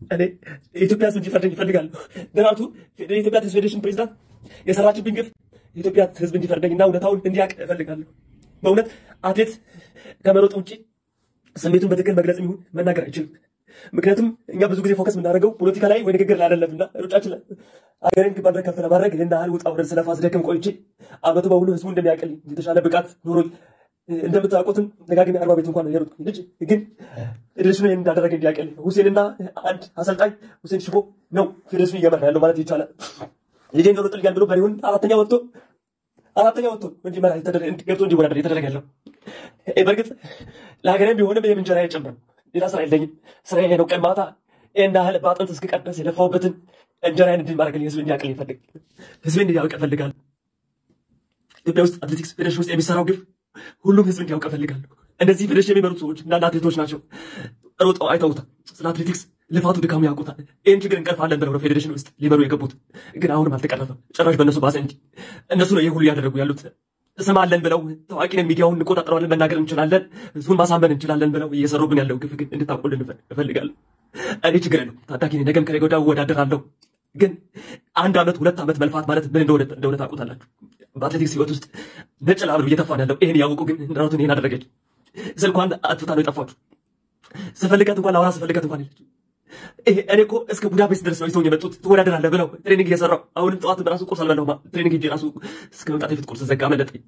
እኔ የኢትዮጵያ ሕዝብ እንዲፈርደኝ ይፈልጋለሁ። ደራርቱ የኢትዮጵያ ቴኒስ ፌዴሬሽን ፕሬዚዳንት የሰራችብኝ ግፍ የኢትዮጵያ ሕዝብ እንዲፈርደኝና እውነታውን እንዲያውቅ እፈልጋለሁ። በእውነት አትሌት ከመሮጥ ውጭ ስሜቱን በትክክል መግለጽ ይሁን መናገር አይችልም። ምክንያቱም እኛ ብዙ ጊዜ ፎከስ የምናደርገው ፖለቲካ ላይ ወይ ንግግር ላይ አይደለምና ሩጫችን ላይ ሀገርን መድረክ ከፍ ለማድረግ ይህን ያህል ውጣ ውረድ ስለፋ ስደክም ቆይቼ አመቱ በሙሉ ህዝቡ እንደሚያውቅልኝ የተሻለ ብቃት ኖሮኝ እንደምታውቁትም ደጋግሜ አርባ ቤት እንኳን የሮጥኩኝ ልጅ ግን ፌዴሬሽኑ ይህን እንዳደረገ እንዲያውቅልኝ ሁሴንና አንድ አሰልጣኝ ሁሴን ሽቦ ነው ፌዴሬሽኑ እየመራ ያለው ማለት ይቻላል። ልጄ እንደሮጥልኛል ብሎ በሪሁን አራተኛ ወጥቶ አራተኛ ወጥቶ እንዲመራ ገብቶ እንዲወዳደር የተደረገ ያለው በእርግጥ ለሀገሬም ቢሆንም ይህም እንጀራ አይጨምርም። ሌላ ስራ የለኝም። ስራዬ ነው። ቀን ማታ ይህን ያህል በአጥንት እስክቀር ድረስ የለፋሁበትን እንጀራዬን እንድን ማድረግልኝ ህዝብ እንዲያውቅልኝ ይፈልግ ህዝብ እንዲያውቅ እፈልጋለሁ። ኢትዮጵያ ውስጥ አትሌቲክስ ፌዴሬሽን ውስጥ የሚሰራው ግፍ ሁሉም ህዝብ እንዲያውቅ እፈልጋለሁ። እንደዚህ ፌዴሬሽን የሚመሩት ሰዎች እንዳንድ አትሌቶች ናቸው። ሮጠው አይተውታል። ስለ አትሌቲክስ ልፋቱ ድካሙ ያውቁታል። ይህን ችግር እንቀርፋለን ብለው ነው ፌዴሬሽን ውስጥ ሊመሩ የገቡት። ግን አሁንም አልተቀረፈም። ጭራሽ በእነሱ ባሰ እንጂ እነሱ ነው ይህ ሁሉ እያደረጉ ያሉት። ስም አለን ብለው ታዋቂ ነን፣ ሚዲያውን እንቆጣጠረዋለን፣ መናገር እንችላለን፣ ህዝቡን ማሳመን እንችላለን ብለው እየሰሩብን ያለው ግፍ ግን እንድታውቁልን እፈልጋለሁ። እኔ ችግር የለውም ታዳጊ ነኝ፣ ነገም ከነገ ወዲያ እወዳደራለሁ። ግን አንድ ዓመት ሁለት ዓመት መልፋት ማለት ምን እንደሆነ እንደሆነ ታውቁታላችሁ። በአትሌቲክስ ህይወት ውስጥ ነጭ ላብ እየተፋን ያለው ይህን ያወቁ ግን እንደራቱን ይህን አደረገች። ስልኳን አጥፍታ ነው የጠፋችሁ። ስፈልጋት እንኳን ለአውራ ስፈልጋት እንኳን የለች። እኔ እኮ እስከ ቡዳፔስት ድረስ ነው ይዘውኝ የመጡት ትወዳደራለህ ብለው ትሬኒንግ እየሰራው አሁንም ጠዋት በራሱ ቁርስ አልበላሁም። ትሬኒንግ ሄጄ ራሱ እስከ መምጣት የፊት ቁርስ ዘጋ መለጠኝ።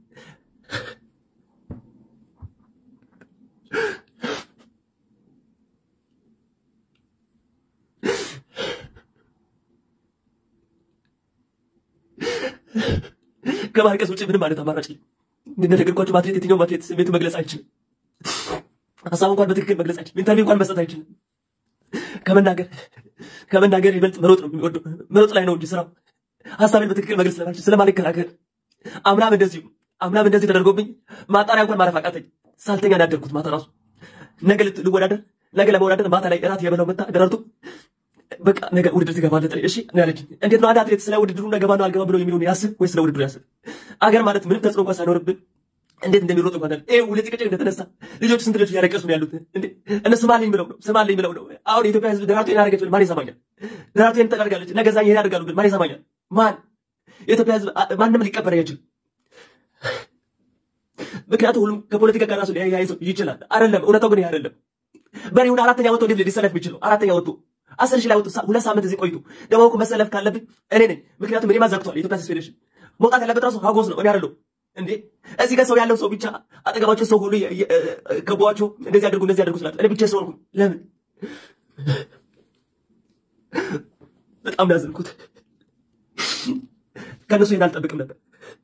ከማልቀስ ውጭ ምንም አይነት አማራጭ እንደነገርኳቸው አትሌት የትኛውም አትሌት ስሜቱ መግለጽ አይችልም። ሀሳብ እንኳን በትክክል መግለጽ አይችልም። ኢንተርቪው እንኳን መስጠት አይችልም። ከመናገር ከመናገር ይበልጥ መሮጥ ነው የሚወደው። መሮጥ ላይ ነው እንጂ ስራው ሀሳቤን በትክክል መግለጽ ስለማልችል ስለማልከራከር አምናም እንደዚሁ አምናም እንደዚህ ተደርጎብኝ ማጣሪያ እንኳን ማረፍ አቃተኝ። ሳልተኛ ነው ያደርኩት። ማታ ራሱ ነገ ልወዳደር ነገ ለመወዳደር ማታ ላይ እራት የበላው መታ ደራርቱ በቃ ነገ ውድድር ትገባለህ ጥሪ እሺ ነው ያለችኝ። እንዴት ነው አንድ አትሌት ስለ ውድድሩ ነገባ ነው አልገባ ብሎ የሚለውን ያስብ ወይ ስለ ውድድሩ ያስብ? አገር ማለት ምንም ተጽዕኖ እንኳን ሳይኖርብን እንዴት እንደሚሮጥ እንኳን ይሄ ሁለት ጭቅጭቅ እንደተነሳ ልጆች ስንት ልጆች እያለቀሱ ነው ያሉት። እንዴ እነ ስማልኝ ብለው ነው ስማልኝ ብለው ነው። አሁን የኢትዮጵያ ሕዝብ ደራርቱ ይሄን አደረገች ብል ማን ይሰማኛል? ደራርቱ ይሄን ተደርጋለች ነገ ዛኝ ይሄን ያደርጋሉ ብል ማን ይሰማኛል? ማን የኢትዮጵያ ሕዝብ ማንም ሊቀበል አይችልም። ምክንያቱም ሁሉም ከፖለቲካ ጋር ራሱ ሊያያይዘው ይችላል። አይደለም እውነታው ግን ይሄ አይደለም። በሬውን አራተኛ ወጥቶ እንዴት ሊሰለፍ የሚችለው? አራተኛ ወጥቶ አስር ሺህ ላይ ወጥቶ ሁለት ሳምንት እዚህ ቆይቶ ደግሞ እኮ መሰለፍ ካለብኝ እኔ ነኝ። ምክንያቱም እኔማ ዘግቷል የኢትዮጵያ ቴኒስ ፌዴሬሽን መውጣት ያለበት ራሱ ሀጎስ ነው እኔ አይደለሁም እንዴ እዚህ ጋር ሰው ያለው ሰው ብቻ አጠገባቸው ሰው ሁሉ ከቧቸው እንደዚህ አድርጉ እንደዚህ አድርጉ ስላለ እኔ ብቻ ሰው ሆንኩ። ለምን በጣም ያዘንኩት ከእነሱ ይሄን አልጠብቅም ነበር።